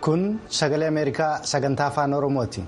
Kun sagalee Ameerikaa sagantaa afaan Oromooti.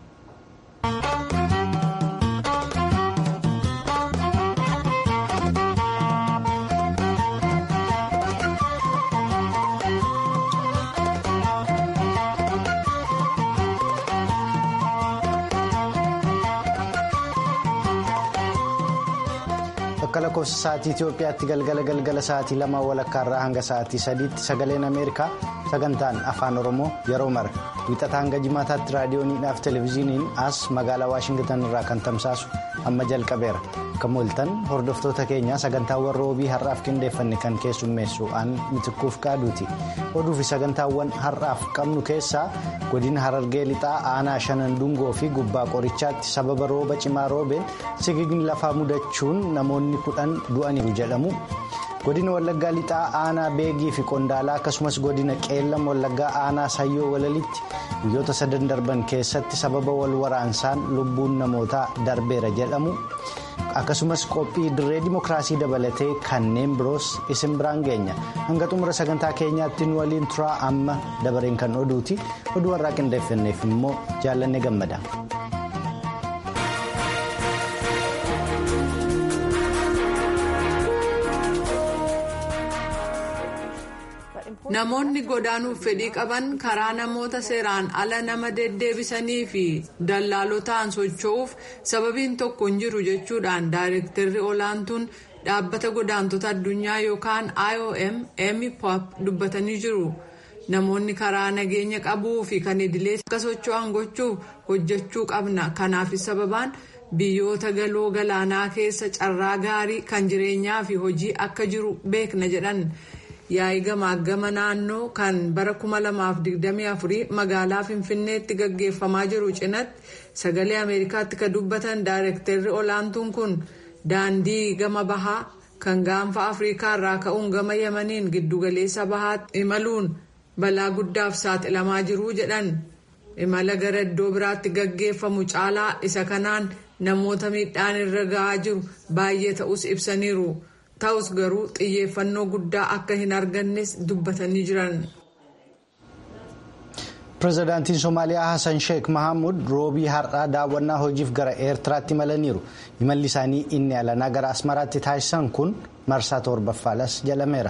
Akka lakkoofsa sa'aatii Itoophiyaatti galgala galgala sa'aatii lama walakkaarraa hanga sa'aatii sadiitti sagaleen Ameerikaa sagantaan afaan Oromoo yeroo mara wiixata hanga jimaataatti raadiyooniidhaaf televezyiiniin as magaalaa Waashingitan irraa kan tamsaasu amma jalqabeera. Akka mul'atan hordoftoota keenya sagantaawwan roobii har'aaf qindeeffanne kan keessummeessu aan mitikkuuf qaaduuti. Oduu fi sagantaawwan har'aaf qabnu keessaa godina harargee lixaa aanaa shanan dungoo fi gubbaa qorichaatti sababa rooba cimaa roobeen sigigni lafaa mudachuun namoonni kudhan du'aniiru jedhamu. godina wallaggaa lixaa aanaa beegii fi qondaalaa akkasumas godina qeellam wallaggaa aanaa sayyoo walalitti guyyoota sadan darban keessatti sababa wal waraansaan lubbuun namootaa darbeera jedhamu akkasumas qophii dirree dimookiraasii dabalatee kanneen biroos isin biraan geenya hanga xumura sagantaa keenyaatti nu waliin turaa amma dabareen kan oduuti oduu har'aa qindeeffanneef immoo jaallanne gammada. Namoonni godaanuuf fedhii qaban karaa namoota seeraan ala nama deddeebisanii fi dallaalotaan socho'uuf sababiin tokko hin jiru jechuudhaan daayirektarri olaantuun dhaabbata godaantota addunyaa yookaan IOM Amy Pop dubbatanii jiru. Namoonni karaa nageenya qabuu fi kan idilee akka socho'an gochuuf hojjechuu qabna. Kanaafis sababaan biyyoota galoo galaanaa keessa carraa gaarii kan jireenyaa fi hojii akka jiru beekna jedhan. yaa'ii gamaagama naannoo kan bara 2024 magaalaa finfinneetti gaggeeffamaa jiru cinatti sagalee ameerikaatti kan dubbatan daayirektarri olaantuun kun daandii gama bahaa kan gaanfa afrikaa irraa ka'uun gama yamaniin giddugaleessa bahaatti imaluun balaa guddaaf saaxilamaa jiru jedhan imala gara iddoo biraatti gaggeeffamu caalaa isa kanaan namoota miidhaan irra ga'aa jiru baay'ee ta'us ibsaniiru. ta'us garuu xiyyeeffannoo guddaa akka hin argannes dubbatanii jiran. pireezidaantiin somaaliyaa hassan sheek mahamud roobii har'aa daawwannaa hojiif gara eertiraatti imalaniiru imalli isaanii inni alanaa gara asmaraatti taasisan kun marsaa torbaffaadhas jedhameera.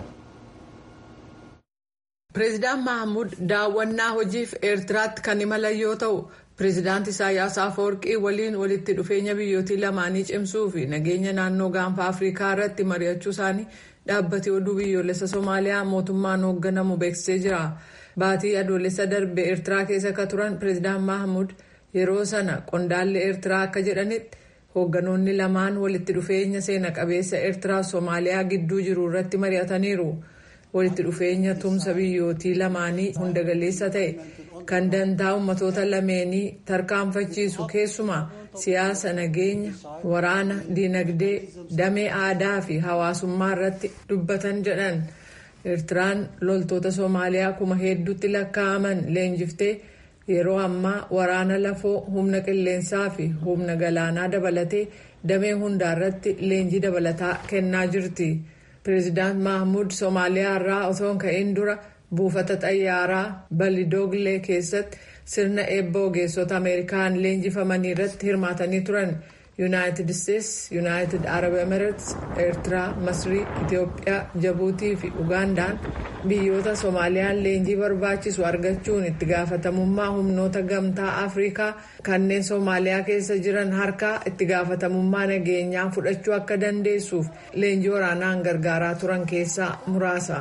pireezidaan mahamud daawwannaa hojiif eertiraatti kan imalan yoo ta'u. pireezidaanti isaayyaas afawarqii waliin walitti dhufeenya biyyootii lamaanii cimsuu fi nageenya naannoo gaanfa afrikaa irratti mari'achuu isaanii dhaabbati oduu biyyoolessa somaaliyaa mootummaan hoogganamu beeksisee jira baatii adoolessa darbe eertiraa keessa akka turan pireezidaan mahamud yeroo sana qondaalli eertiraa akka jedhanitti hoogganoonni lamaan walitti dhufeenya seena qabeessa eertiraa somaaliyaa gidduu jiru irratti mari'ataniiru walitti dhufeenya tumsa biyyootii lamaanii hunda galeessa ta'e. kan dantaa ummatoota lameenii tarkaanfachiisu keessumaa siyaasa nageenya waraana diinagdee damee aadaa fi hawaasummaa irratti dubbatan jedhan eertiraan loltoota soomaaliyaa kuma hedduutti lakkaa'aman leenjiftee yeroo ammaa waraana lafoo humna qilleensaa fi humna galaanaa dabalatee damee hundaa irratti leenjii dabalataa kennaa jirti pireezidaant mahmud soomaaliyaa irraa osoo hin ka'in dura. buufata xayyaaraa balidooglee keessatti sirna eebba ogeessota ameerikaan leenjifamanii irratti hirmaatanii turan yuunaayitid isteetsi yuunaayitid arab emirates eertiraa masrii itiyoophiyaa jabuutii fi ugaandaan biyyoota soomaaliyaan leenjii barbaachisu argachuun itti gaafatamummaa humnoota gamtaa afrikaa kanneen soomaaliyaa keessa jiran harkaa itti gaafatamummaa nageenyaa fudhachuu akka dandeessuuf leenjii waraanaan gargaaraa turan keessaa muraasa.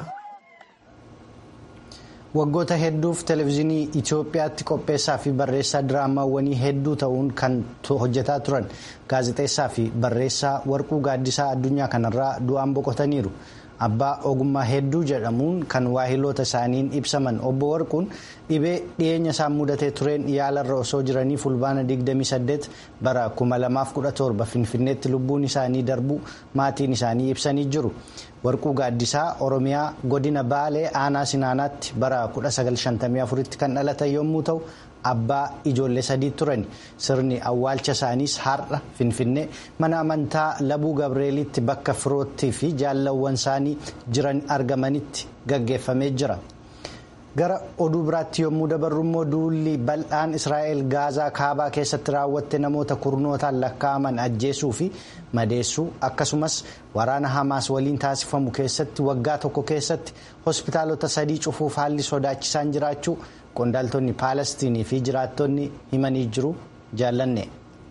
waggoota hedduuf televezyiinii itiyoophiyaatti qopheessaa fi barreessaa diraamaawwanii hedduu ta'uun kan hojjetaa turan gaazexeessaa fi barreessaa warquu gaaddisaa addunyaa kanarraa du'aan boqotaniiru abbaa ogummaa hedduu jedhamuun kan waahiloota isaaniin ibsaman obbo warquun dhibee dhiyeenya isaan mudatee tureen yaalarra osoo jiranii fulbaana 28 bara 2017 finfinneetti lubbuun isaanii darbuu maatiin isaanii ibsanii jiru. warquu gaaddisaa oromiyaa godina baalee aanaa sinaanaatti bara 1954tti kan dhalatan yommuu ta'u abbaa ijoollee sadii turan sirni awwaalcha isaaniis har'a finfinnee mana amantaa labuu gabreelitti bakka firoottii fi jaallawwan isaanii jiran argamanitti gaggeeffamee jira. gara oduu biraatti yommuu dabarru immoo duulli bal'aan israa'el gaazaa kaabaa keessatti raawwatte namoota kurnootaan lakkaa'aman ajjeesuu fi madeessuu akkasumas waraana hamaas waliin taasifamu keessatti waggaa tokko keessatti hospitaalota sadii cufuuf haalli sodaachisaan jiraachuu qondaaltonni paalestiinii fi jiraattonni himanii jiru jaallanne.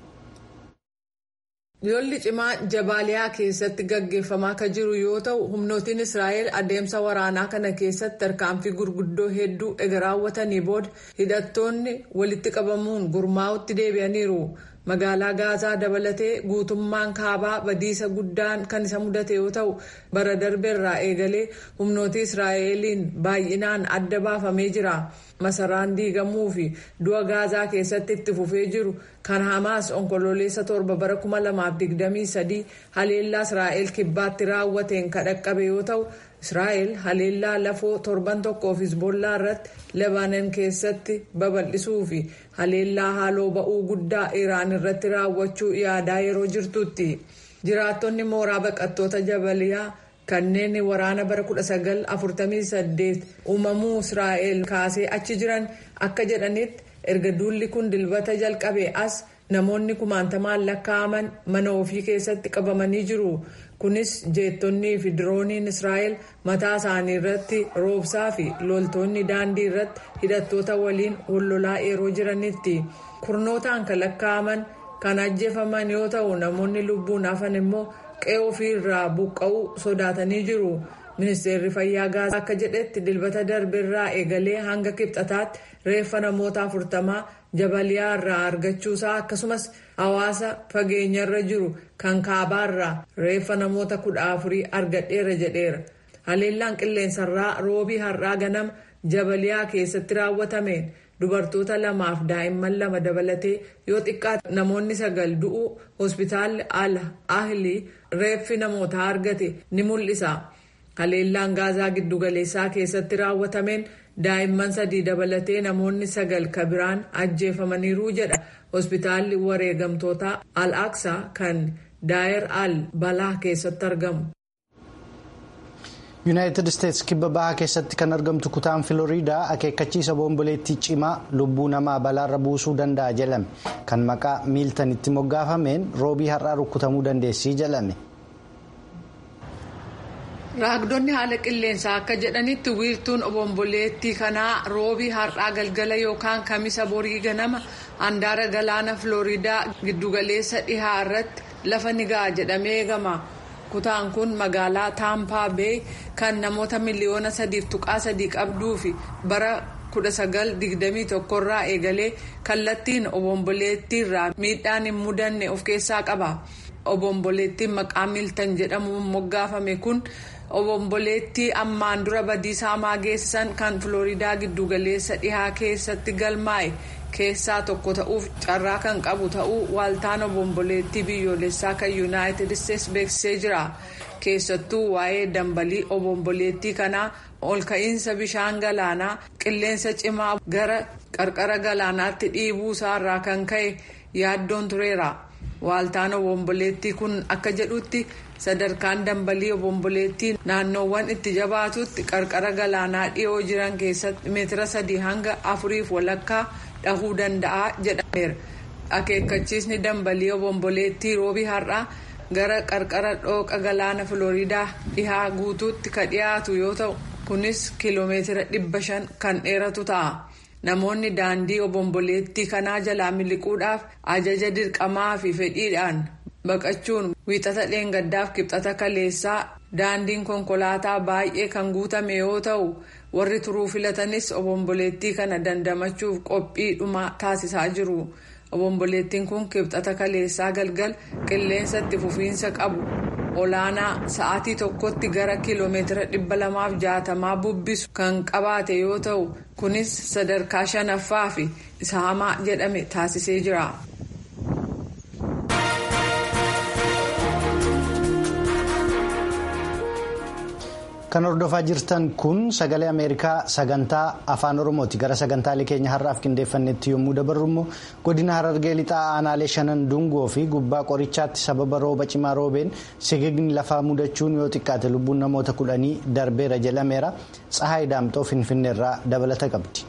lolli cimaa jabaaliyaa keessatti gaggeeffamaa kan jiru yoo ta'u humnootiin israa'el adeemsa waraanaa kana keessatti tarkaanfii gurguddoo hedduu ega raawwatanii booda hidhattoonni walitti qabamuun gurmaa'utti deebi'aniiru magaalaa gaazaa dabalatee guutummaan kaabaa badiisa guddaan kan isa mudate yoo ta'u bara darbeerraa eegalee humnootii israa'eliin baay'inaan adda baafamee jira. masaraan diigamuu fi du'a gaazaa keessatti itti fufee jiru kan hamaas onkololeessa torba bara 2023 haleellaa israa'el kibbaatti raawwateen kan dhaqqabe yoo ta'u israa'el haleellaa lafoo torban tokkoof hizbollaa irratti lebaanan keessatti babal'isuu fi haleellaa haaloo ba'uu guddaa iraan irratti raawwachuu yaadaa yeroo jirtutti jiraattonni mooraa baqattoota jabaliyaa. kanneen waraana bara 1948 uumamuu israa'el kaasee achi jiran akka jedhanitti erga duulli kun dilbata jalqabe as namoonni kumaantamaan lakkaa'aman mana ofii keessatti qabamanii jiru kunis jeettonnii fi dirooniin israa'el mataa isaanii irratti roobsaa fi loltoonni daandii irratti hidhattoota waliin wallolaa yeroo jiranitti kurnootaan kan lakkaa'aman kan ajjeefaman yoo ta'u namoonni lubbuun hafan immoo. qe'ee ofii irraa buqqa'uu sodaatanii jiru ministeerri fayyaa gaazaa akka jedhetti dilbata darbeerraa eegalee hanga kibxataatti reeffa namoota afurtamaa jabaliyaa irraa argachuusaa akkasumas hawaasa fageenyarra jiru kan kaabaarraa reeffa namoota kudha afurii argadheera jedheera haleellaan qilleensarraa roobii har'aa ganama jabaliyaa keessatti raawwatameen. dubartoota lamaaf daa'imman lama dabalatee yoo xiqqaate namoonni sagal du'uu hospitaalli al ahli reeffi namootaa argate ni mul'isa haleellaan gaazaa giddugaleessaa keessatti raawwatameen daa'imman sadii dabalatee namoonni sagal kabiraan ajjeefamaniiru jedha hospitaalli wareegamtoota al aqsaa kan daayer al balaa keessatti argamu. yuunaayitid isteetsi kibba bahaa keessatti kan argamtu kutaan filooriidaa akeekkachiisa boomboleettii cimaa lubbuu namaa balaarra buusuu danda'a jedhame kan maqaa miiltanitti moggaafameen roobii har'aa rukkutamuu dandeessii jedhame. raagdonni haala qilleensaa akka jedhanitti wiirtuun boomboleettii kanaa roobii har'aa galgala yookaan kamisa borii ganama handaara galaana filooriidaa giddugaleessa dhihaa irratti lafa ni ga'a jedhamee eegama. kutaan kun magaalaa taampaa beey kan namoota miliyoona sadiif tuqaa sadii qabduu fi bara 1921 irraa eegalee kallattiin obomboleettiirraa miidhaan hin mudanne of keessaa qaba obomboleettiin maqaa miiltan jedhamuun moggaafame kun obomboleettii ammaan dura badiisaa hamaa geessisan kan filooriidaa giddugaleessa dhihaa keessatti galmaa'e keessaa tokko ta'uuf carraa kan qabu ta'uu waaltaan obomboleettii biyyoolessaa kan yuunaayitid isteetsi beeksisee jira keessattuu waa'ee dambalii obomboleettii kanaa ol ka'iinsa bishaan galaanaa qilleensa cimaa gara qarqara galaanaatti dhiibuu isaarraa kan ka'e yaaddoon tureera waaltaan obomboleettii kun akka jedhutti sadarkaan dambalii obomboleettii naannoowwan itti jabaatutti qarqara galaanaa dhiyoo jiran keessatti meetira sadii hanga afuriif walakkaa dhahuu danda'a jedhameera akeekkachiisni dambalii obomboleettii roobii har'aa gara qarqara dhooqa galaana filooriidaa dhihaa guutuutti ka dhiyaatu yoo ta'u kunis kiiloomeetira dhibba shan kan dheeratu ta'a namoonni daandii obomboleettii kanaa jalaa miliquudhaaf ajaja dirqamaa fi fedhiidhaan baqachuun wiixata dheengaddaaf kibxata kaleessaa daandiin konkolaataa baay'ee kan guutame yoo ta'u warri turuu filatanis obomboleettii kana dandamachuuf qophii dhumaa taasisaa jiru obomboleettiin kun kibxata kaleessaa galgal qilleensa itti fufiinsa qabu olaanaa sa'aatii tokkotti gara kiiloomeetira dhibba lamaaf jaatamaa bubbisu kan qabaate yoo ta'u kunis sadarkaa shanaffaa fi isa hamaa jedhame taasisee jira. Kan hordofaa jirtan kun sagalee Ameerikaa sagantaa afaan Oromooti. Gara sagantaalee keenya har'aaf qindeeffannetti yommuu dabarru immoo godina Harargee lixaa aanaalee shanan dungoo fi gubbaa qorichaatti sababa rooba cimaa roobeen sigigni lafaa mudachuun yoo xiqqaate lubbuun namoota kudhanii darbeera jedhameera. Tsahaay Daamxoo Finfinneerraa dabalata qabdi.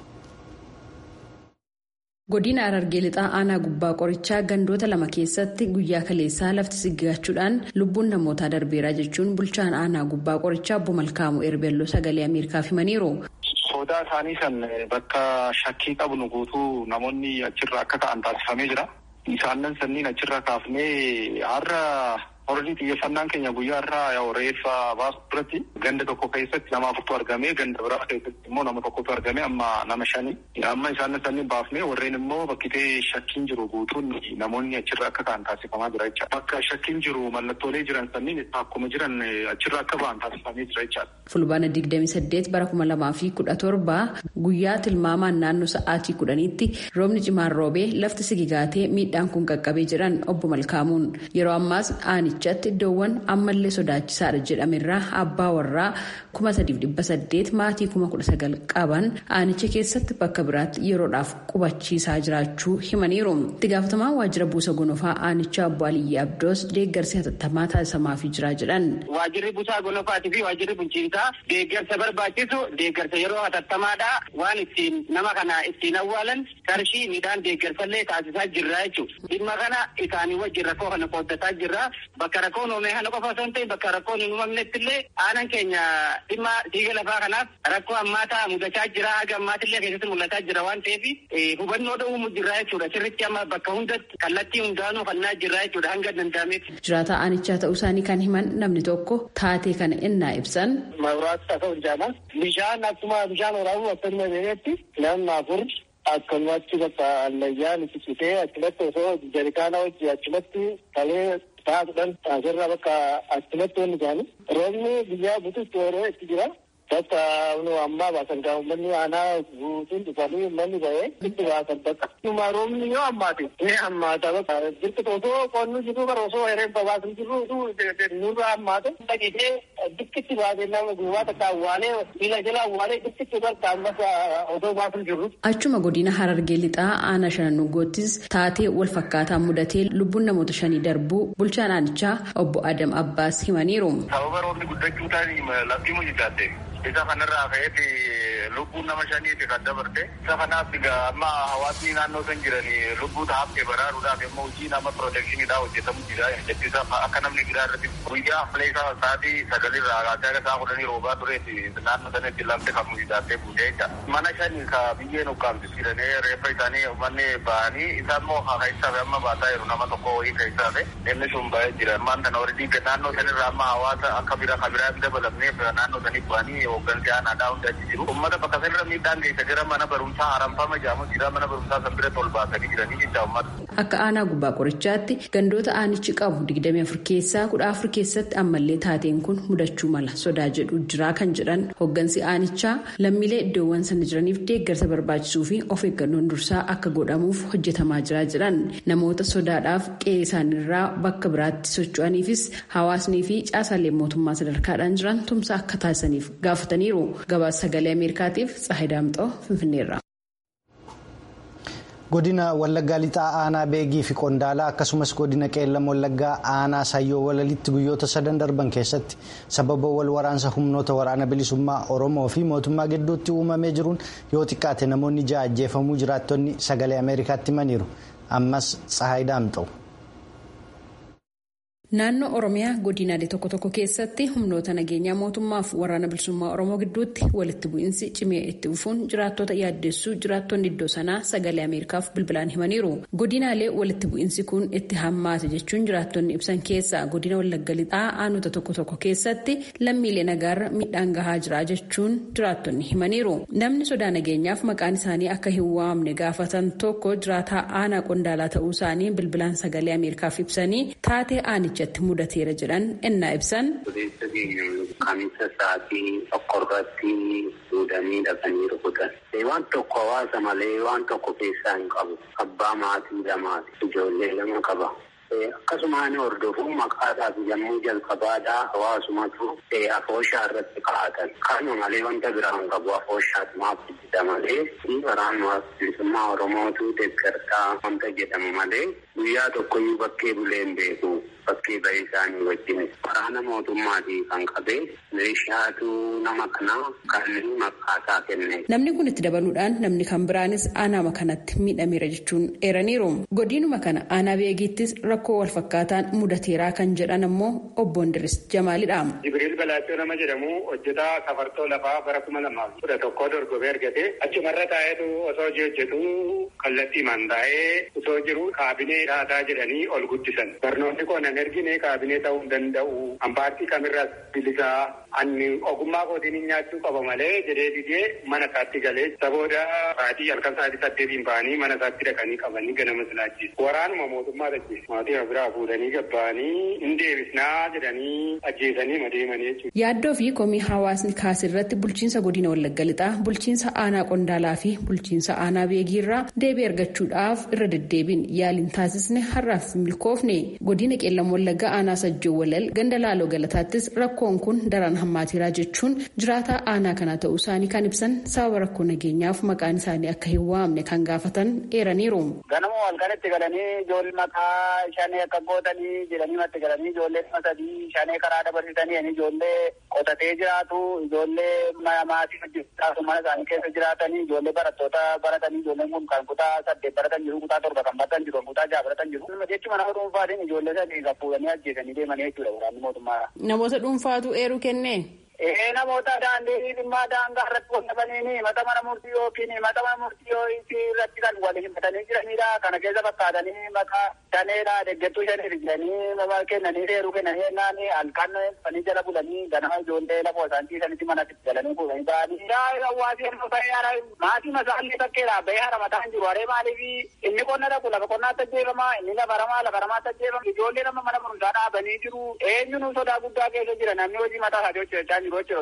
Godina Harargee lixaa aanaa gubbaa qorichaa gandoota lama keessatti guyyaa kaleessaa lafti sigigachuudhaan lubbuun namootaa darbeeraa jechuun bulchaan aanaa gubbaa qorichaa obbo Malkaamuu Erbelloo sagalee Ameerikaaf himaniiru. Sodaa isaanii san bakka shakkii qabnu guutuu namoonni achirra akka ta'an taasifamee jira. Isaanan sanniin achirra kaafnee har'a Horii xiyyeeffannaan keenya guyyaa irraa yoo reeffa baasu duratti ganda tokko keessatti nama afurtu argame ganda biraa keessatti immoo nama tokkotu argame amma nama shani amma isaan sanniin baafne warreen immoo bakkitee shakkiin jiru guutuun namoonni achirra akka ta'an taasifamaa jira jechaadha. Bakka shakkiin jiru mallattoolee jiran sanniin akkuma jiran achirra akka ba'an taasifamee jira jechaadha. Fulbaana digdami saddeet bara kuma lamaa fi kudha torba guyyaa tilmaamaan naannoo sa'aatii kudhaniitti roobni cimaan roobee lafti sigigaatee miidhaan kun qaqqabee jiran obbo Malkaamuun yeroo ammaas aani Aanichatti iddoowwan ammallee sodaachisaadha jedhamerraa abbaa warraa kuma sadiif dhibba saddeet maatii kuma kudha sagal qaban aanicha keessatti bakka biraatti yeroodhaaf qubachiisaa jiraachuu himaniiru. Itti gaafatamaa waajjira buusa gonofaa aanichaa obbo Aliyyi Abdoos deeggarsi hatattamaa taasisamaafii jira jedhan. Waajjirri buusaa gonofaatii fi waajjirri bulchiinsaa deeggarsa barbaachisu deeggarsa yeroo hatattamaadha waan ittiin nama kana ittiin awwaalan qarshii midhaan deeggarsallee taasisaa jirra jechuudha. Dhimma kana isaanii wajjin rakkoo kana qooddataa jirra. Bakka rakkoon uumame kana qofa osoo hin ta'in bakka rakkoon hin uumamnetti illee aanaan keenya dhimma siiga lafaa kanaaf rakkoo ammaataa mudachaa jira haga ammaatillee keessatti mul'ataa jira waan ta'eef hubannoo dhowwumu jirra jechuudha sirritti amma bakka hundatti kallattii hundaanuu fannaa jirra jechuudha hanga danda'ametti. Jiraataa aanichaa ta'uu isaanii kan himan namni tokko taatee kana innaa ibsan. Mawuraasa ta'uu jaala bishaan akkuma bishaan waraabuu akkasuma beeketti namni afur akkanumatti bakka allayyaan itti citee achumatti osoo jarikaana hojii achumatti kalee taa'uudhaan asirraa bakka achumatti wanni isaanii roobni biyyaa bututti yeroo itti jira bakka ammaa baasan gaa uummanni aanaa guutuun dhufanii uummanni ba'ee itti baasan bakka. Dhuma roobni yoo ammaate ni ammaata bakka jirtu osoo qonni jiru bara osoo hereen babaasan jiru nurra ammaate dhaqitee dikkitti baatee nama gubbaa takka awwaalee miila jala awwaalee dikkitti bakka ammas osoo baasan jiru. Achuma godina Harargee lixaa aanaa shanan nuggoottis taatee wal fakkaataa mudatee lubbuun namoota shanii darbuu bulchaan aanichaa obbo Adam Abbaas himaniiru. Sababa roobni guddachuutaan lafti mujjitaate. Isa kanarraa ka'eeti lubbuun nama shaniiti kan dabarte. Isa kanaaf amma hawaasni naannoo san jiran lubbuu taa'aaf baraaruudhaaf immoo hojii nama pirooteekshiniidhaa hojjetamu jira. Jechuudha akka namni giraa irratti guyyaa ammalee isaa sa'aatii sagalirraa kaasee akka sa'a kudhanii roobaa tureeti naannoo sanatti lafti kan mujjitaattee buutee jecha. Mana shani ka biyyeen ukkaamti jedhanii reeffa isaanii uummanni ba'anii isa immoo keessaa amma baataa jiru nama tokko wayii keessaa inni sun ba'ee jira. Ammaan kana warri naannoo sanirraa amma hawaasa akka bira kan biraa dabalamneef naannoo saniif ba'anii hooggansi aanaadhaa hundi achi jiru. Uummata bakka sanarra miidhaan geessa gara mana barumsaa haramfama jedhamu jira mana barumsaa san bira ol baasanii jiranii jecha uummata. Akka aanaa gubbaa qorichaatti gandoota aanichi qabu digdamii afur keessaa kudha afur keessatti ammallee taateen kun mudachuu mala sodaa jedhu jira kan jedhan hooggansi aanichaa lammiilee iddoowwan sana jiraniif deeggarsa barbaachisuu fi of eeggannoon dursaa akka godhamuuf hojjetamaa jira jedhan namoota sodaadhaaf qe'ee isaaniirraa bakka biraatti socho'aniifis hawaasnii fi caasaalee mootummaa sadarkaadhaan jiran tumsa akka taasisaniif gaafataniiru gabaasa sagalee ameerikaatiif tsaahii daamxoo finfinneerra. godina wallaggaa lixaa aanaa beegii fi qondaalaa akkasumas godina qeellam wallaggaa aanaa sayyoo walalitti guyyoota sadan darban keessatti sababa wal waraansa humnoota waraana bilisummaa oromoo fi mootummaa gidduutti uumamee jiruun yoo xiqqaate namoonni ja'a ajjeefamuu jiraattonni sagalee ameerikaatti himaniiru ammas tsahaay daamxoo. Naannoo Oromiyaa godinaalee tokko tokko keessatti humnoota nageenyaa mootummaaf waraana bilisummaa Oromoo gidduutti walitti bu'iinsi cimee itti fufuun jiraattota yaaddessuu jiraattonni iddoo sanaa sagalee Ameerikaaf bilbilaan himaniiru. Godinaalee walitti bu'iinsi kun itti hammaate jechuun jiraattonni ibsan keessaa godina Wallagga Lixaa aanota tokko tokko keessatti lammiilee nagaarra miidhaan gahaa jira jechuun jiraattonni himaniiru. Namni sodaa nageenyaaf maqaan isaanii akka hin waamne gaafatan tokko jiraataa aanaa qondaalaa ta'uu isaanii bilbilaan sagalee Ameerikaaf ibsanii taatee aanicha. ijatti mudateera jedhan ennaa ibsan. Kamiisa sa'aatii tokko irratti fuudhanii dhaqanii rukutan. Waan tokko hawaasa malee waan tokko keessaa hin qabu. Abbaa maatii lamaati. Ijoollee lama qaba. akkasumaan hordofuu maqaadhaaf yommuu jalqabaadhaa hawaasumatu afooshaa irratti kaa'atan. Kanuma malee wanta biraan qabu afooshaatu maaf hojjeta malee waraana bilisummaa Oromootu deeggartaa wanta jedhamu malee guyyaa tokkoyyuu bakkee bulee hin beeku. Bakkee bahee isaanii wajjin waraana mootummaatii kan qabee meeshaatu nama kanaa kan maqaasaa kenne. Namni kun itti dabaluudhaan namni kan biraanis aanaa kanatti miidhameera jechuun eeraniiru. Godinuma kana aanaa beegiittis rakkoo wal fakkaataan mudateeraa kan jedhan ammoo obbo Ndiris Jamaalidha. Jibriil Balaachoo nama jedhamu hojjetaa safartoo lafaa bara kuma lamaaf kudha tokkoo dorgomee argate achumarra taa'eetu osoo hojii hojjetu kallattii mandaa'ee osoo jiru kaabinee dhaataa jedhanii ol guddisan. Barnoonni koo nan ergine kaabinee ta'uu hin danda'u. Ambaartii kamirraas bilisaa anni ogummaa kootiin nyaachuu qaba malee jedhee didee mana isaatti galee sabooda sa'aatii halkan sa'aatii saddeetiin ba'anii mana isaatti dhaqanii qabanii ganama silaachise. Waraanuma mootummaa ajjeese. Maatii biraa fuudhanii gabba'anii hin deebisnaa jedhanii ajjeesanii madeemanii jechuudha. Yaaddoo fi komii hawaasni kaase irratti bulchiinsa godina Wallagga Lixaa, bulchiinsa aanaa Qondaalaa fi bulchiinsa aanaa Beegiirraa deebii argachuudhaaf irra deddeebiin yaaliin taasisne har'aaf milkoofne godina qeellam Wallaggaa aanaa Sajjoo Walal ganda Laaloo Galataattis rakkoon kun daran hammaateeraa jechuun jiraataa aanaa kana ta'uu isaanii kan ibsan sababa rakkoo nageenyaaf maqaan isaanii akka hin waamne kan gaafatan eeraniiru. Ganama halkanitti galanii ijoollee maqaa shanee akka gootanii jedhanii matti galanii ijoollee sadii shanee karaa dabarsitanii ijoollee qotatee jiraatu ijoollee maatii hojjetu mana isaanii keessa jiraatanii ijoollee barattoota baratanii ijoolleen kun kan kutaa saddeet baratan jiru kutaa torba kan baratan jiru kutaa jaha baratan jiru jechuun nama dhuunfaatiin ijoollee sadii kan fuudhanii ajjeesanii deemanii jechuudha waraanni mootummaa. Namoota dhuunfaatu eeruu kennee. Ee namoota daandii dhimmaa daangaa irratti qonnamanii mata mana murtii yookiin mata mana murtii irratti kan wal himatanii jiranidha. Kana keessa fakkaatanii maqaa shaneedha deeggartuu shanii fidanii kennanii seeruu kennanii jennaan halkan fanii jala bulanii ganama ijoollee lafoo isaan ciisanitti manatti galanii fuudhanii ba'anii. Hawaasi yeroo ta'e maatii masaallee bakkeedha bahee hara mataan jiru haree maaliif inni qonna dhaqu lafa qonnaatti ajjeefama inni lafa ramaa lafa ramaatti ajjeefama ijoollee nama mana barumsaa dhaabanii jiru eenyuun sodaa guddaa keessa jira namni hojii mataa isaanii hojjechaa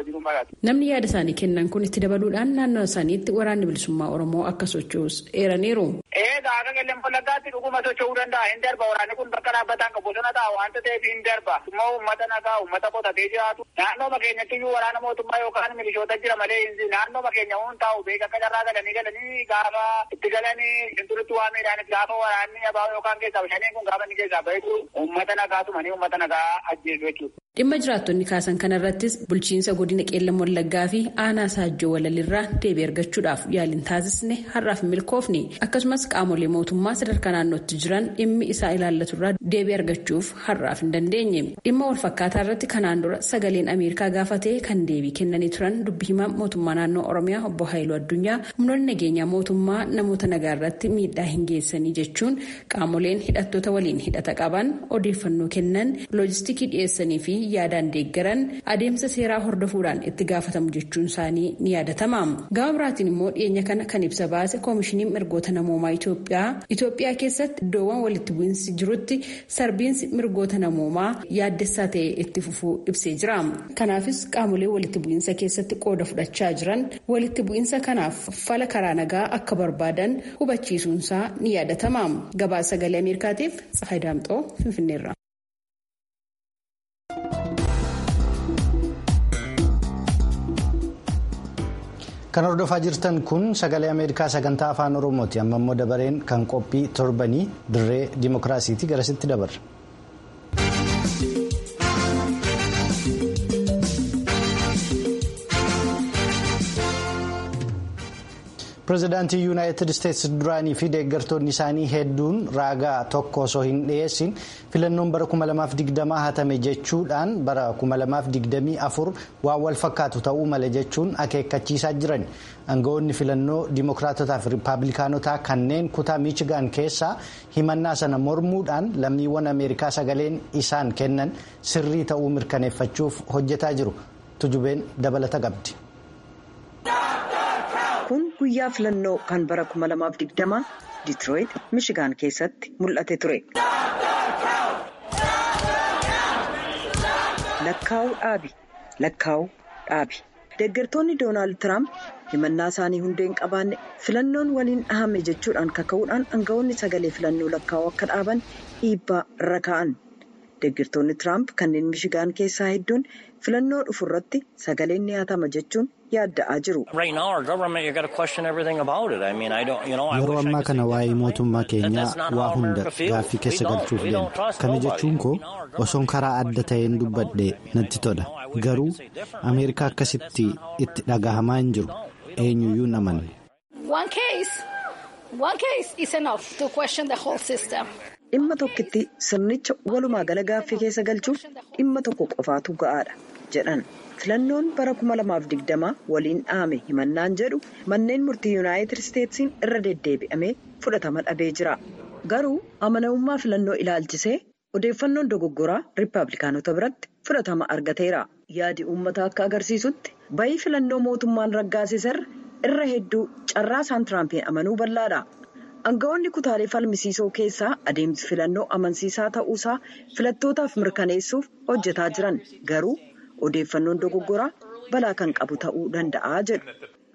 Namni yaada isaanii kennan kun itti dabaluudhaan naannoo isaaniitti waraanni bilisummaa Oromoo akka socho'us eeraniiru. Eegaa akka qilleen wallaggaatti dhuguma socho'uu danda'a hin darba waraanni kun bakka dhaabbataan kan bosona ta'a waanta ta'eef hin darba. Immoo uummata nagaa uummata qotatee jiraatu naannoo keenyatti iyyuu waraana mootummaa yookaan milishoota jira malee naannoo keenya huun taa'u beeka akka carraa galanii galanii gaafa itti galanii shinturitti waa miidhaan gaafa waraanni abaa yookaan keessaa shaniin kun gaafa inni keessaa bahetu uummata nagaatumanii uummata nagaa ajjeesu jechuudha. Dhimma jiraattonni kaasan kanarrattis bulchiinsa godina qeellam wallaggaa fi aanaa saajjoo walalirraa deebii argachuudhaaf yaaliin taasisne har'aaf milkoofne akkasumas qaamolee mootummaa sadarkaa naannootti jiran dhimmi isaa ilaallaturraa deebii argachuuf har'aaf hin dandeenye dhimma walfakkaataa irratti kanaan dura sagaleen ameerikaa gaafatee kan deebii kennanii turan dubbi himaa mootummaa naannoo oromiyaa obbo haayiluu addunyaa humnoonni nageenyaa mootummaa namoota nagaa irratti miidhaa hin geessanii jechuun qaamoleen hidhattoota waliin hidhata qaban odeeffannoo kennan loojistikii dhiyeessanii fi yaadaan deeggaran adeemsa seeraa hordofuudhaan itti gaafatamu jechuun isaanii ni yaadatama. Gama biraatiin immoo dhiyeenya kana kan ibsa baase koomishiniin mirgoota namoomaa Itoophiyaa Itoophiyaa keessatti iddoowwan walitti bu'iinsi jirutti sarbiinsi mirgoota namoomaa yaaddessaa ta'e itti fufuu ibsee jira. Kanaafis qaamolee walitti bu'iinsa keessatti qooda fudhachaa jiran walitti bu'iinsa kanaaf fala karaa nagaa akka barbaadan hubachiisuunsaa ni yaadatama. Gabaasa sagalee Ameerikaatiif Tsahayi Daamxoo Finfinneerra. Kan hordofaa jirtan kun sagalee Ameerikaa sagantaa afaan Oromooti. Amma immoo dabareen kan qophii torbanii dirree dimookiraasiiti garasitti dabarra. Pireezidaantii Yuunaayitid Isteetsi duraanii fi deeggartoonni isaanii hedduun raagaa tokko osoo hin dhiyeessin filannoon bara 2020 hatame jechuudhaan bara 2024 waan wal fakkaatu ta'uu mala jechuun akeekkachiisaa jiran. Aangawoonni filannoo Dimookiraatotaa fi Rippaabilikaanotaa kanneen kutaa Miichigaan keessaa himannaa sana mormuudhaan lammiiwwan Ameerikaa sagaleen isaan kennan sirrii ta'uu mirkaneeffachuuf hojjetaa jiru. Tujubeen dabalata qabdi. Kun guyyaa filannoo kan bara 2020 Ditirooyit, Mishigaan keessatti mul'ate ture. Lakkaa'uu dhaabi. Lakkaa'uu dhaabi. deeggartoonni doonaald tiraamp himannaa isaanii hundee hin qabaanne filannoon waliin dhahame jechuudhaan kaka'uudhaan aangawoonni sagalee filannoo lakkaa'uu akka dhaaban dhiibbaa irra kaa'an deeggartoonni tiraamp kanneen mishigaan keessaa hedduun filannoo dhufu irratti sagaleen ni hatama jechuun yaadda'aa jiru. yeroo ammaa kana waa'ee mootummaa keenyaa waa hunda gaaffii keessa galchuuf deema kana jechuun koo osoon karaa adda ta'een dubbadhe natti tola garuu ameerikaa akkasitti itti dhagahamaa hin jiru eenyuyyuu hin amanne. dhimma tokkitti sirnicha walumaa gala gaaffii keessa galchuuf dhimma tokko qofaatu ga'aadha jedhan. filannoon bara 2020 waliin dhahame himannaan jedhu manneen murtii yuunaayitid isteetsiin irra deddeebi'amee fudhatama dhabee jira garuu amanamummaa filannoo ilaalchisee odeeffannoon dogoggoraa riippaabilikaanota biratti fudhatama argateera yaadi uummataa akka agarsiisutti bayii filannoo mootummaan raggaasisarra irra hedduu carraa isaan tiraampiin amanuu bal'aadha aangawoonni kutaalee falmisiisoo keessaa adeemsi filannoo amansiisaa ta'uusaa filattootaaf mirkaneessuuf hojjetaa jiran garuu. odeeffannoon dogoggoraa balaa kan qabu ta'uu danda'a jedhu.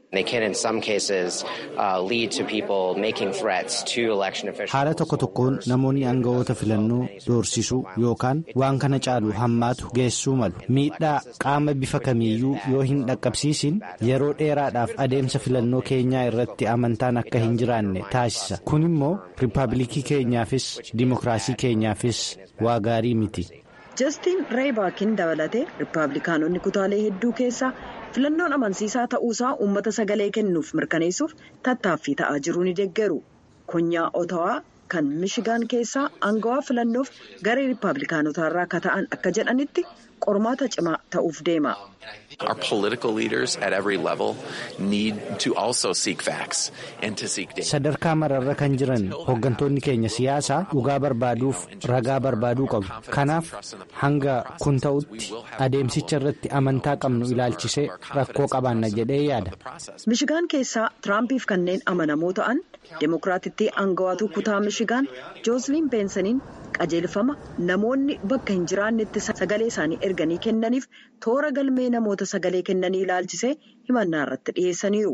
haala tokko tokkoon namoonni aangawoota filannoo doorsisuu yookaan waan kana caalu hammaatu geessuu malu miidhaa qaama bifa kamiiyyuu yoo hin dhaqqabsiisin yeroo dheeraadhaaf adeemsa filannoo keenyaa irratti amantaan akka hin jiraanne taasisa kun immoo riippaabilikii keenyaafis dimokiraasii keenyaafis waa gaarii miti. jastiin reebaakin dabalatee riippaabilikaanonni kutaalee hedduu keessaa filannoon amansiisaa ta'uusaa uummata sagalee kennuuf mirkaneessuuf tattaaffii ta'aa jiru ni deeggaru konyaa otawaa kan mishigaan keessaa aangawaa filannoof garee riippaabilikaanotaa irraa akka ta'an akka jedhanitti qormaata cimaa ta'uuf deema. sadarkaa mararra kan jiran hooggantoonni keenya siyaasaa dhugaa barbaaduuf ragaa barbaaduu qabu kanaaf hanga kun ta'utti adeemsicha irratti amantaa qabnu ilaalchisee rakkoo qabaanna jedhee yaada. mishigaan keessaa tiraampiif kanneen amanamoo ta'an deemokiraatittii aangawaatu kutaa mishigaan joosliin beensaniin qajeelfama namoonni bakka hin jiraannetti sagalee isaanii erganii kennaniif toora galmee namoota sagalee kennanii ilaalchisee himannaa irratti dhiyeessaniiru.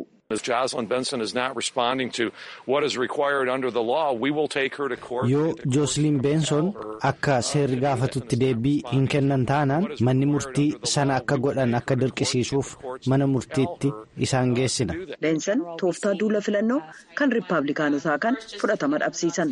yoo joosliin beenson akka seerri gaafatutti deebii hin kennan taanaan manni murtii sana akka godhan akka dirqisiisuuf mana murtiitti isaan geessina. beensan tooftaa duula filannoo kan riippaabilikaanotaa kan fudhatama dhabsiisan.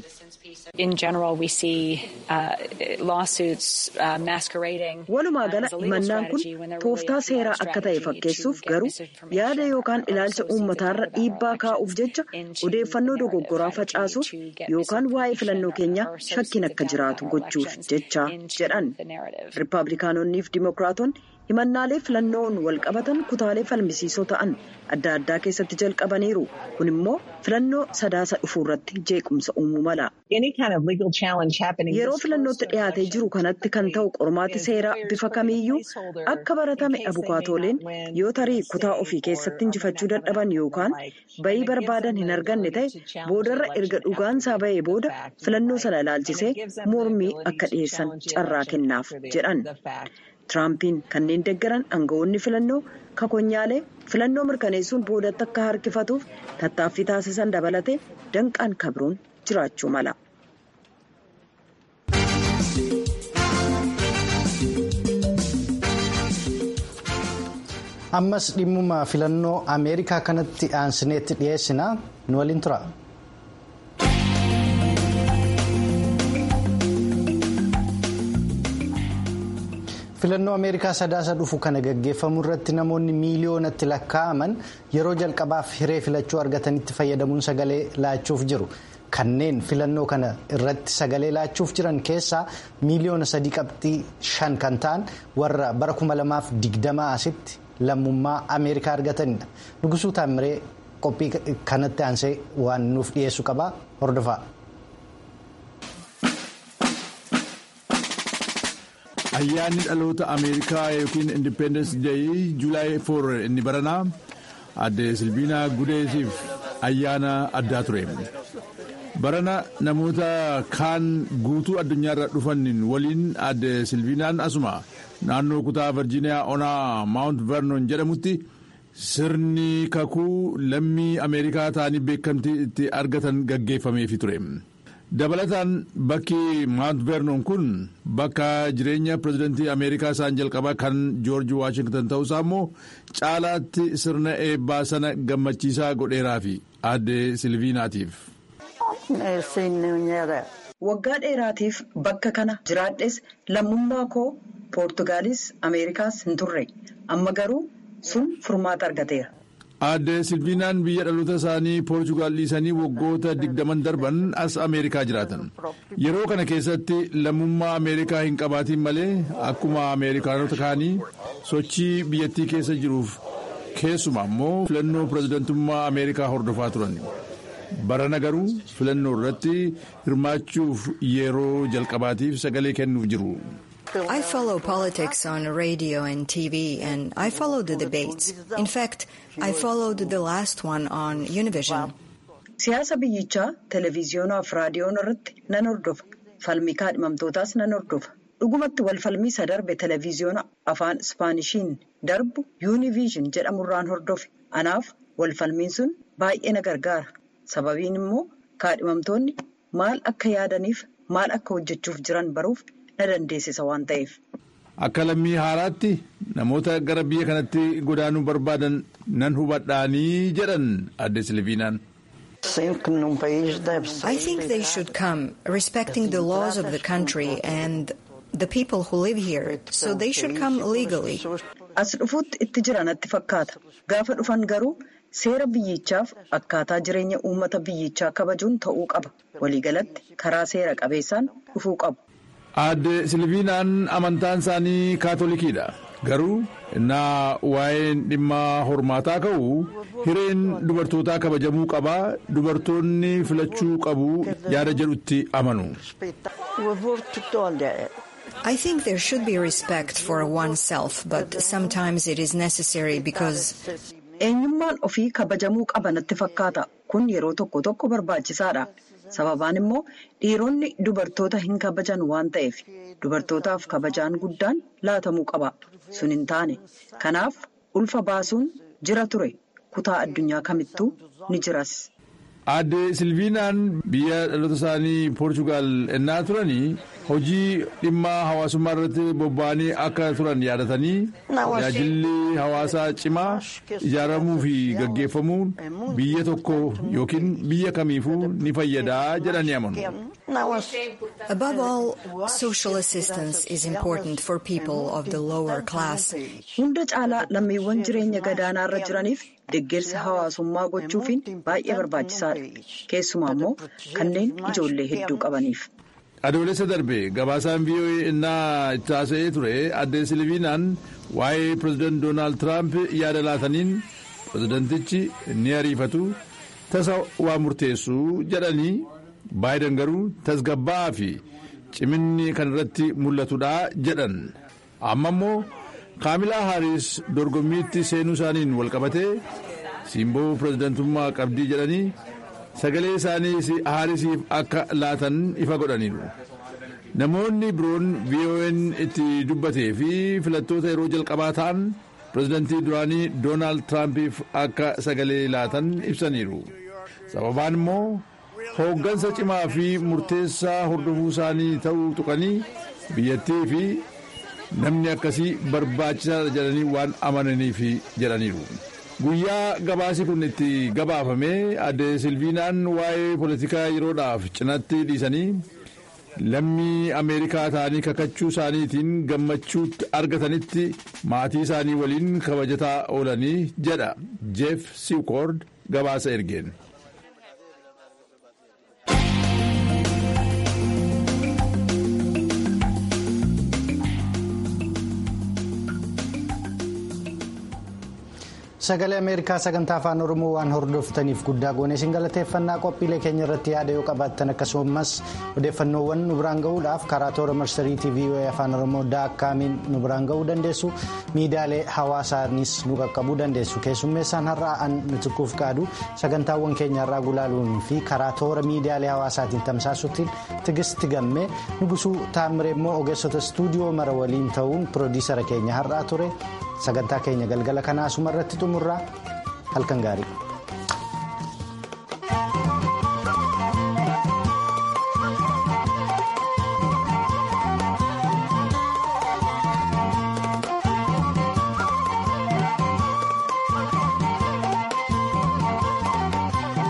walumaa gala himannaan kun tooftaa seeraa akka ta'e fakkeessuuf garuu yaada yookaan ilaalcha uummataarra dhiibbaa kaa'uuf jecha odeeffannoo dogoggoraa facaasuuf yookaan waa'ee filannoo keenyaa shakkiin akka jiraatu gochuuf jecha jedhan riippaabilikaanonniif dimokiraatonni himannaalee filannoon wal qabatan kutaalee falmisiisoo ta'an adda addaa keessatti jalqabaniiru kun immoo filannoo sadaasa dhufuu irratti jeequmsa uumuu mala. yeroo filannootti dhiyaatee jiru kanatti kan ta'u qormaati seeraa bifa kamiiyyuu akka baratame abukaatooleen yoo tarii kutaa ofii keessatti injifachuu dadhaban yookaan bayii barbaadan hin arganne ta'e boodarra erga dhugaansaa ba'ee booda filannoo sana ilaalchisee mormii akka dhiyeessan carraa kennaaf jedhan. Tiraampiin kanneen deeggaran aangawoonni filannoo kakonyaalee filannoo mirkaneessuun boodatti akka harkifatuuf tattaaffii taasisan dabalatee danqaan kabroon jiraachuu mala. ammas dhimmuma filannoo ameerikaa kanatti aansineetti dhiyeessina nu waliin tura. filannoo ameerikaa sadaasa dhufu kana gaggeeffamu irratti namoonni miiliyoonatti lakkaa'aman yeroo jalqabaaf hiree filachuu argatanitti fayyadamuun sagalee laachuuf jiru. kanneen filannoo kana irratti sagalee laachuuf jiran keessaa miiliyoona sadii qabxii shan kan ta'an warra bara kuma lamaaf digdamaa asitti lammummaa ameerikaa argatanidha nugusuu taamiree qophii kanatti aansee waan nuuf dhiyeessu qaba hordofaa. ayyaanni dhaloota ameerikaa yookiin indipendens deeyi juulaay 4 inni baranaa adde silviinaa gudeesiif ayyaana addaa ture. barana namoota kaan guutuu addunyaarra dhufan waliin adde silviinaan asuma naannoo kutaa virjiiniyaa onaa maawunt vernon jedhamutti sirni kakuu lammii ameerikaa ta'anii beekamtii itti argatan gaggeeffameefi ture. dabalataan bakki maant vernon kun bakka jireenya pirezidantii ameerikaa isaan jalqabaa kan joorji waashingtan ta'uusaa immoo caalaatti sirna eebbaa sana gammachiisaa godheeraa fi aadde silviinaatiif. waggaa dheeraatiif bakka kana jiraadhes lammummaa koo poortugaalis ameerikaas hin turre amma garuu sun furmaata argateera. aadde silviinaan biyya dhaloota isaanii poorchugaal dhiisanii waggoota digdaman darban as ameerikaa jiraatan yeroo kana keessatti lammummaa ameerikaa hin qabaatiin malee akkuma ameerikaanota kaanii sochii biyyattii keessa jiruuf keessumaa immoo filannoo pirezidantummaa ameerikaa hordofaa turan barana garuu filannoo irratti hirmaachuuf yeroo jalqabaatiif sagalee kennuuf jiru. I follow politics on radio and TV, and I follow the debates. In fact, I followed the last one on Univision. Siyaasa biyyichaa televiziyoonaa fi raadiyoon irratti nan hordofa. Falmii kaadhimamtootaas nan hordofa. Dhugumatti wal falmii isa darbe televiziyoona afaan Ispaanishiin darbu Univision jedhamurraan hordofe. Anaaf wal falmiin sun baay'ee na gargaara. Sababiin immoo kaadhimamtoonni maal akka yaadaniif maal akka hojjechuuf jiran baruuf na dandeessisa waan ta'eef. Akka lammii haaraatti namoota gara biyya kanatti godaanuu barbaadan nan hubadhaanii jedhan adde Silviinaan. I think they should come, respecting the laws of the country and the people who live here, so they should come legally. As dhufuutti itti jira natti fakkaata. Gaafa dhufan garuu seera biyyichaaf akkaataa jireenya uummata biyyichaa kabajuun ta'uu qaba. Waliigalatti karaa seera qabeessaan dhufuu qabu. Aadde Silviinaan amantaan isaanii kaatolikiidha. Garuu innaa waa'een dhimma hormaataa ka'u hireen dubartootaa kabajamuu qabaa dubartoonni filachuu qabu yaada jedhutti amanu. I think there should be respect for oneself, but sometimes it is necessary because. Eenyummaan ofii kabajamuu qaba natti fakkaata. Kun yeroo tokko tokko barbaachisaadha. Sababaan immoo dhiironni dubartoota hin kabajan waan ta'eef dubartootaaf kabajaan guddaan laatamuu qaba. Sun hin taane. Kanaaf ulfa baasuun jira ture. Kutaa addunyaa kamittuu ni jiras. Aadde Silviinaan biyya dhaloota isaanii Poorchugaal ennaa turanii hojii dhimma hawaasummaa irratti bobba'anii akka turan yaadatanii tajaajilli hawaasaa cimaa ijaaramuu fi gaggeeffamuun biyya tokko yookiin biyya kamiifuu ni fayyadaa jedhanii amanu. Above all, social assistance is important for people of the lower class. Hunda caalaa lammiiwwan jireenya gadaanaa irra jiraniif deeggarsa hawaasummaa gochuufiin baay'ee barbaachisaadha. Keessumaa immoo kanneen ijoollee hedduu qabaniif. Adoolessa darbe gabaasaan VOA innaa itti haasa'ee ture aadde Silviinaan waa'ee pirezidaant Doonaald Tiraamp yaada laataniin pirezidaantichi ni ariifatu tasa waa murteessu jedhanii Baayiden garuu tasgabbaa'aa fi ciminni kan irratti mul'atudha jedhan amma immoo kaamilaa haaris dorgommiitti seenuu isaaniin walqabatee siimboo pirezidaantummaa qabdii jedhanii sagalee isaanii haarisiif akka laatan ifa godhaniiru. Namoonni biroon VON itti dubbatee fi filattoota yeroo jalqabaa ta'an pirezidaantii duraanii Doonaald Tiraampiif akka sagalee laatan ibsaniiru. Sababaan immoo hooggansa cimaa fi murteessaa hordofuu isaanii ta'uu tuqanii biyyattii fi namni akkasii barbaachisaadha jedhanii waan amananiif jedhaniiru. Guyyaa gabaasi kun itti gabaafamee aadde Silviinaan waa'ee poolitikaa yeroodhaaf cinatti dhiisanii lammii Ameerikaa ta'anii kakachuu isaaniitiin gammachuutti argatanitti maatii isaanii waliin kabajataa oolanii jedha Jeef Siikoord gabaasa ergeen. Sagalee Ameerikaa sagantaa afaan Oromoo waan hordoftaniif guddaa goone isin galateeffannaa qophiilee keenya irratti yaada yoo qabaattan akkasumas odeeffannoowwan nu biraan gahuudhaaf karaa toora marsariitii VOA afaan Oromoo daakkaamiin nu biraan gahuu dandeessu miidiyaalee hawaasaanis nu qaqqabuu dandeessu keessummeessaan har'aa an nutukuuf qaadu sagantaawwan keenya irraa gulaaluun fi karaa toora miidiyaalee hawaasaatiin tamsaasuutiin tigisti gammee nugusuu taamiree immoo ogeessota istuudiyoo mara waliin ta'uun piroodiisara keenya har'aa ture sagantaa keenya galgala kanaa asuma irratti xumurraa halkan gaarii.